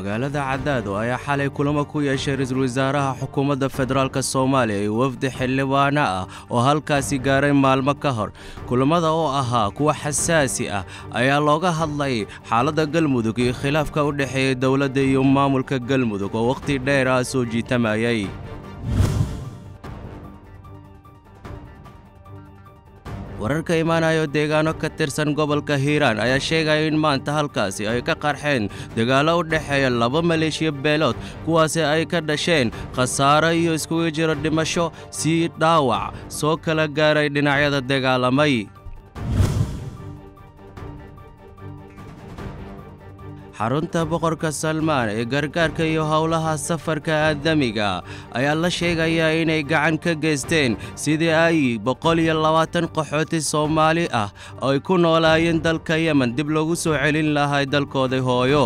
magaalada cadaado ayaa xalay kulamo ku yeeshay ra-iisul wasaaraha xukuumadda federaalk soomaaliya iyo wafdi xildhibaano ah oo halkaasi gaaray maalmo ka hor kulamada oo ahaa kuwa xasaasi ah ayaa looga hadlay xaaladda galmudug iyo khilaafka u dhexeeya dowladda iyo maamulka galmudug oo wakhti dheer ah soo jiitamayay wararka imaanayo deegaano ka tirsan gobolka hiiraan ayaa sheegaya in maanta halkaasi ay ka qarxeen dagaallo u dhexeeya laba maleeshiya beelood kuwaasi ay ka dhasheen khasaaro iyo iskugu jiro dhimasho sii dhaawac soo kala gaaray dhinacyada dagaalamay xarunta boqorka salmaan ee gargaarka iyo howlaha safarka aadamiga ayaa la sheegayaa inay gacan ka geysteen sidii ay boqol iyo labaatan qaxooti soomaali ah oo ay ku noolaayeen dalka yemen dib loogu soo celin lahay dalkooda hooyo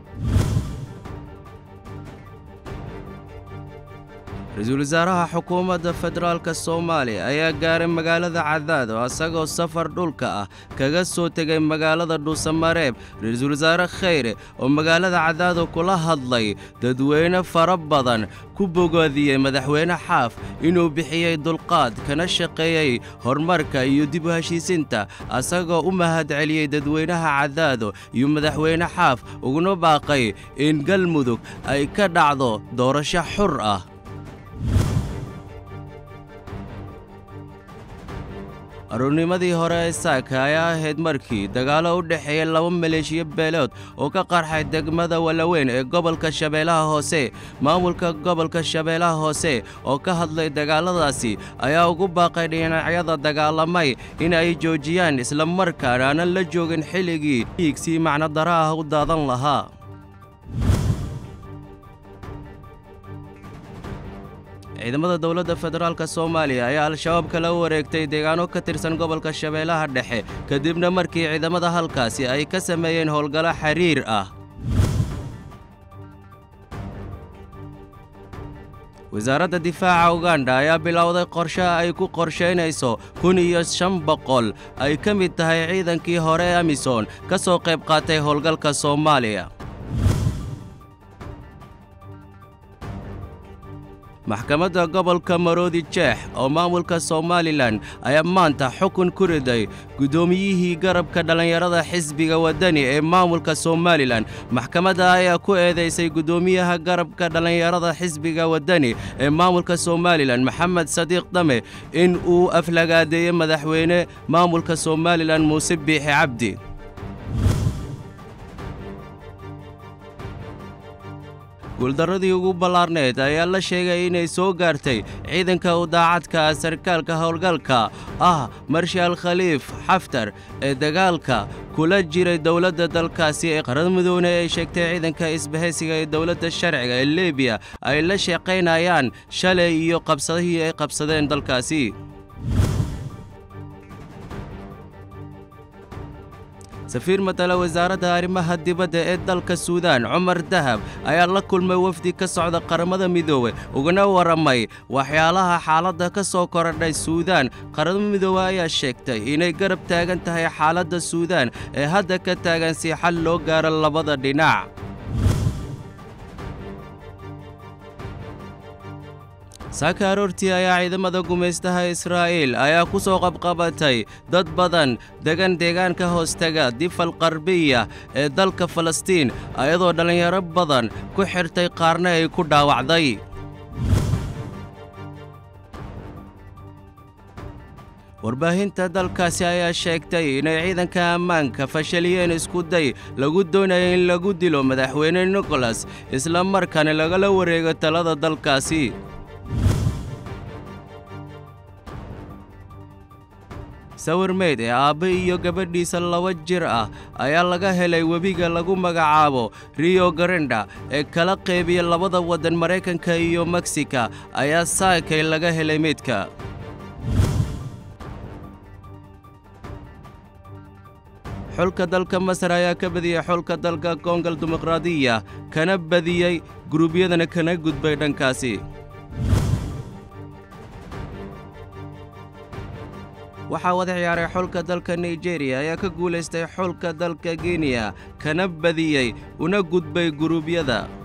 ra-iisul wasaaraha xukuumadda federaalk soomaaliya ayaa gaaray magaalada cadaado isagoo safar dhulka ah kaga soo tegay magaalada dhuusamareeb ra-iisul wasaare khayre oo magaalada cadaado kula hadlay dadweyne fara badan ku bogoodiyey madaxweyne xaaf inuu bixiyey dulqaad kana shaqeeyey horumarka iyo dib u heshiisinta asagoo u mahad celiyey dadweynaha cadaado iyo madaxweyne xaaf uguna baaqay in galmudug ay ka dhacdo doorasho xur ah aroornimadii hore ee saaka ayaa ahayd markii dagaallo u dhexeeya laba maleeshiya beelood oo ka qarxay degmada walaweyn ee gobolka shabeellaha hoose maamulka gobolka shabeellaha hoose oo ka hadlay dagaalladaasi ayaa ugu baaqay dhinacyada dagaalamay in ay joojiyaan islamarkaana aanan la joogin xilligii dhiigsii macnodara ah u daadan lahaa ciidamada dowladda federaalk soomaaliya ayaa al-shabaab kala wareegtay deegaano ka tirsan gobolka shabeellaha dhexe kadibna markii ciidamada halkaasi ay ka sameeyeen howlgallo xiriir ah wasaaradda difaaca uganda ayaa bilowday qorshe ay ku qorshaynayso kun iyo shan boqol ay ka mid tahay ciidankii hore ee amisom ka soo qayb qaatay howlgalka soomaaliya maxkamadda gobolka maroodi jeex oo maamulka somalilan ayaa maanta xukun ku riday guddoomiyihii garabka dhallinyarada xisbiga waddani ee maamulka somalilan maxkamadda ayaa ku eedaysay guddoomiyaha garabka dhallinyarada xisbiga waddani ee maamulka somalilan maxamed sadiiq dame in uu aflagaadeeyey madaxweyne maamulka somalilan muuse biixi cabdi guuldarradii ugu ballaarneed ayaa la sheegay inay soo gaartay ciidanka u daacadka sarkaalka howlgalka ah marshaal khaliif xaftar ee dagaalka kula jiray dowladda dalkaasi ee qarada midoone ay sheegtay ciidanka isbahaysiga ee dowladda sharciga ee libiya ay la shaqaynayaan shalay iyo qabsadihii ay qabsadeen dalkaasi safiir matala wasaaradda arrimaha dibadda ee dalka suudaan cumar dahab ayaa la kulmay wafdi ka socda qaramada midoobe ugana warramay waxyaalaha xaaladda ka soo korodhay suudaan qaramada midoobe ayaa sheegtay inay garab taagan tahay xaaladda suudaan ee hadda ka taagan si xal loo gaaro labada dhinac saaka aroortii ayaa ciidamada gumaystaha israa'iil ayaa ku soo qabqabatay dad badan degan deegaanka hoostega difal qarbiya ee dalka falastiin ayadoo dhallinyaro badan ku xirtay qaarna ay ku dhaawacday warbaahinta dalkaasi ayaa sheegtay inay ciidanka ammaanka fashaliyeen iskuday lagu doonaya in lagu dilo madaxweyne nikolas isla markaana lagala wareego talada dalkaasi sawir meyd ee aabbe iyo gabadhiisa laba jir ah ayaa laga helay webiga lagu magacaabo rio garenda ee kala qeybiya labada waddan maraykanka iyo meksika ayaa saakay laga helay meydka xulka dalka masar ayaa ka badiyey xulka dalka kongal dimuqraadiya kana badiyey guruubyadana kana gudbay dhankaasi waxaa wada ciyaaray xulka dalka nigeriya ayaa ka guulaystay xulka dalka kenya kana badiyey una gudbay guruubyada